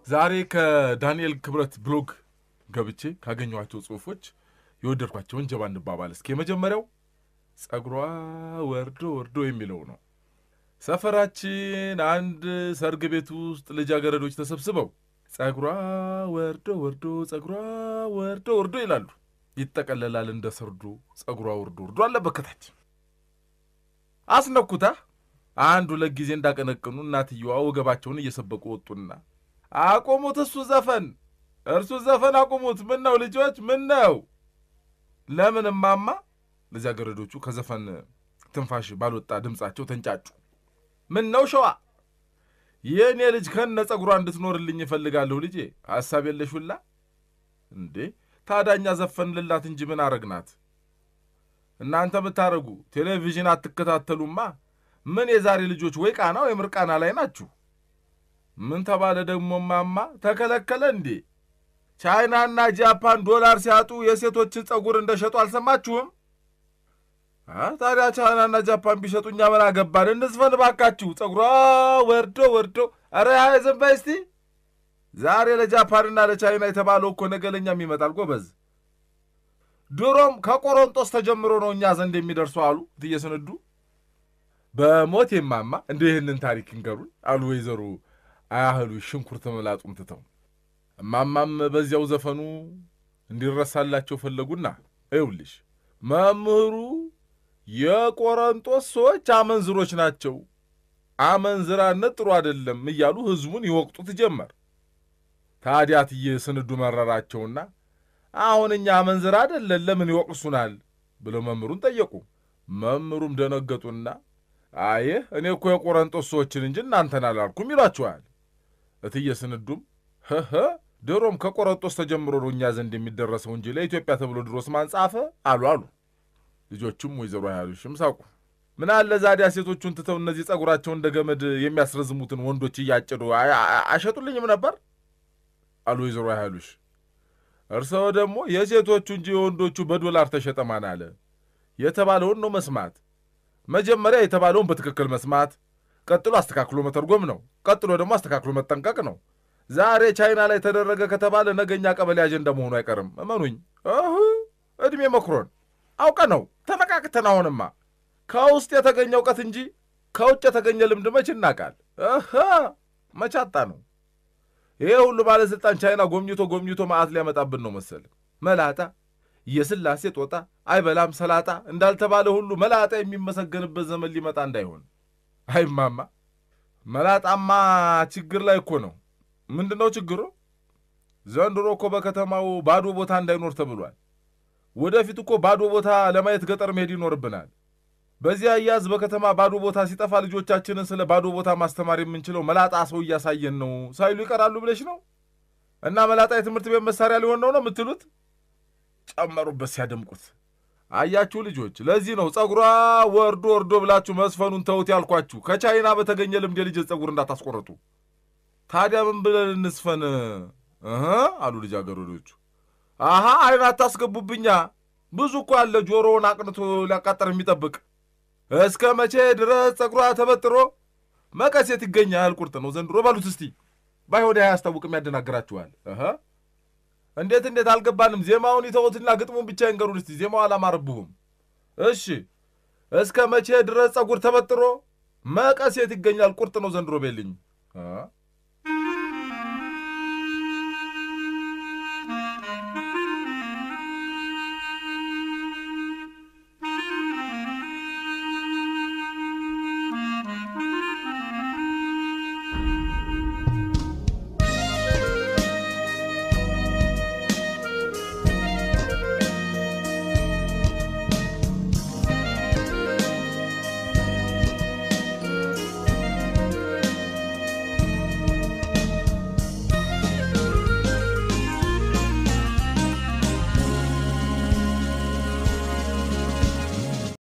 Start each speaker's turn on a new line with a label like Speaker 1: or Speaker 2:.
Speaker 1: ዛሬ ከዳንኤል ክብረት ብሎግ ገብቼ ካገኘኋቸው ጽሑፎች የወደድኳቸውን ጀባ እንባባል እስኪ። የመጀመሪያው ጸጉሯ ወርዶ ወርዶ የሚለው ነው። ሰፈራችን አንድ ሰርግ ቤት ውስጥ ልጃገረዶች ተሰብስበው ጸጉሯ ወርዶ ወርዶ ጸጉሯ ወርዶ ወርዶ ይላሉ። ይጠቀለላል እንደ ሰርዶ ጸጉሯ ወርዶ ወርዶ አለበት ከታች። አስነኩታ አንድ ሁለት ጊዜ እንዳቀነቅኑ እናትየዋ ወገባቸውን እየሰበቁ ወጡና አቁሙት፣ እሱ ዘፈን እርሱ ዘፈን አቁሙት። ምን ነው ልጆች፣ ምን ነው? ለምን እማማ? ልጃገረዶቹ ከዘፈን ትንፋሽ ባልወጣ ድምፃቸው ተንጫጩ። ምን ነው ሸዋ፣ የእኔ ልጅ ከነ ጸጉሯ እንድትኖርልኝ እፈልጋለሁ። ልጄ ሐሳብ የለሽ ሁላ እንዴ? ታዳኛ ዘፈንልላት እንጂ ምን አረግናት? እናንተ ብታረጉ ቴሌቪዥን አትከታተሉማ። ምን የዛሬ ልጆች ወይ ቃና ወይ ምርቃና ላይ ናችሁ። ምን ተባለ ደግሞ ማማ? ተከለከለ እንዴ? ቻይናና ጃፓን ዶላር ሲያጡ የሴቶችን ጸጉር እንደሸጡ አልሰማችሁም? ታዲያ ቻይናና ጃፓን ቢሸጡ እኛ ምን አገባን? እንዝፈን ባካችሁ። ጸጉሯ ወርዶ ወርዶ። ኧረ ዝም በይ እስቲ። ዛሬ ለጃፓንና ለቻይና የተባለው እኮ ነገ ለእኛም ይመጣል ጎበዝ። ድሮም ከቆሮንጦስ ተጀምሮ ነው እኛ ዘንድ የሚደርሱ አሉ እትዬ ስንዱ። በሞት የማማ እንደ ይህንን ታሪክ እንገሩን አሉ ወይዘሮ አያህሉ ሽንኩርት መላጡን ትተው። እማማም በዚያው ዘፈኑ እንዲረሳላቸው ፈለጉና ይውልሽ መምህሩ የቆሮንጦስ ሰዎች አመንዝሮች ናቸው፣ አመንዝራነት ጥሩ አይደለም እያሉ ሕዝቡን ይወቅጡት ጀመር። ታዲያ እትዬ ስንዱ መረራቸውና አሁን እኛ አመንዝራ አይደለን ለምን ይወቅሱናል ብለው መምህሩን ጠየቁ። መምህሩም ደነገጡና አየህ እኔ እኮ የቆሮንጦስ ሰዎችን እንጂ እናንተን አላልኩም ይሏቸዋል። እትዬ ስንዱም ህህ ድሮም ከቆሮንጦስ ተጀምሮ ነው እኛ ዘንድ የሚደረሰው እንጂ ለኢትዮጵያ ተብሎ ድሮስ ማን ጻፈ አሉ አሉ። ልጆቹም ወይዘሮ ያሉሽም ሳቁ። ምን አለ ዛዲያ ሴቶቹን ትተው እነዚህ ጸጉራቸውን እንደ ገመድ የሚያስረዝሙትን ወንዶች እያጭዱ አይሸጡልኝም ነበር አሉ ወይዘሮ ያሉሽ። እርስዎ ደግሞ የሴቶቹ እንጂ የወንዶቹ በዶላር ተሸጠ ማን አለ? የተባለውን ነው መስማት። መጀመሪያ የተባለውን በትክክል መስማት፣ ቀጥሎ አስተካክሎ መተርጎም ነው። ቀጥሎ ደግሞ አስተካክሎ መጠንቀቅ ነው። ዛሬ ቻይና ላይ ተደረገ ከተባለ ነገኛ ቀበሌ አጀንዳ መሆኑ አይቀርም። እመኑኝ። እድሜ መክሮን አውቀ ነው ተነቃቅተን። አሁንማ ከውስጥ የተገኘ እውቀት እንጂ ከውጭ የተገኘ ልምድ መች እናቃል? መቻጣ ነው ይሄ ሁሉ ባለሥልጣን ቻይና ጎብኝቶ ጎብኝቶ መዓት ሊያመጣብን ነው መሰል። መላጣ የስላሴ ጦጣ አይበላም ሰላጣ እንዳልተባለ ሁሉ መላጣ የሚመሰገንበት ዘመን ሊመጣ እንዳይሆን። አይማማ መላጣማ ችግር ላይ እኮ ነው። ምንድን ነው ችግሩ? ዘንድሮ እኮ በከተማው ባዶ ቦታ እንዳይኖር ተብሏል። ወደፊት እኮ ባዶ ቦታ ለማየት ገጠር መሄድ ይኖርብናል። በዚያ አያዝ በከተማ ባዶ ቦታ ሲጠፋ ልጆቻችንን ስለ ባዶ ቦታ ማስተማር የምንችለው መላጣ ሰው እያሳየን ነው ሳይሉ ይቀራሉ ብለሽ ነው? እና መላጣ የትምህርት ቤት መሳሪያ ሊሆን ነው ነው የምትሉት? ጨመሩበት ሲያደምቁት። አያችሁ ልጆች፣ ለዚህ ነው ጸጉሯ ወርዶ ወርዶ ብላችሁ መስፈኑን ተውት ያልኳችሁ። ከቻይና በተገኘ ልምድ የልጅ ጸጉር እንዳታስቆረጡ። ታዲያ ምን ብለን እንስፈን እህ አሉ ልጃገረዶቹ። አሃ አይን አታስገቡብኛ። ብዙ እኮ ያለ ጆሮውን አቅንቶ ሊያቃጠር የሚጠብቅ እስከ መቼ ድረስ ጸጉሯ ተበጥሮ መቀሴት ይገኛል? ቁርጥ ነው ዘንድሮ በሉት እስቲ። ባይሆን አያስታውቅም፣ ያደናግራችኋል። እንዴት እንዴት አልገባንም። ዜማውን ይተውትና ግጥሙን ብቻ ይንገሩን እስቲ። ዜማው አላማረብሁም። እሺ እስከ መቼ ድረስ ጸጉር ተበጥሮ መቀሴት ይገኛል? ቁርጥ ነው ዘንድሮ ቤልኝ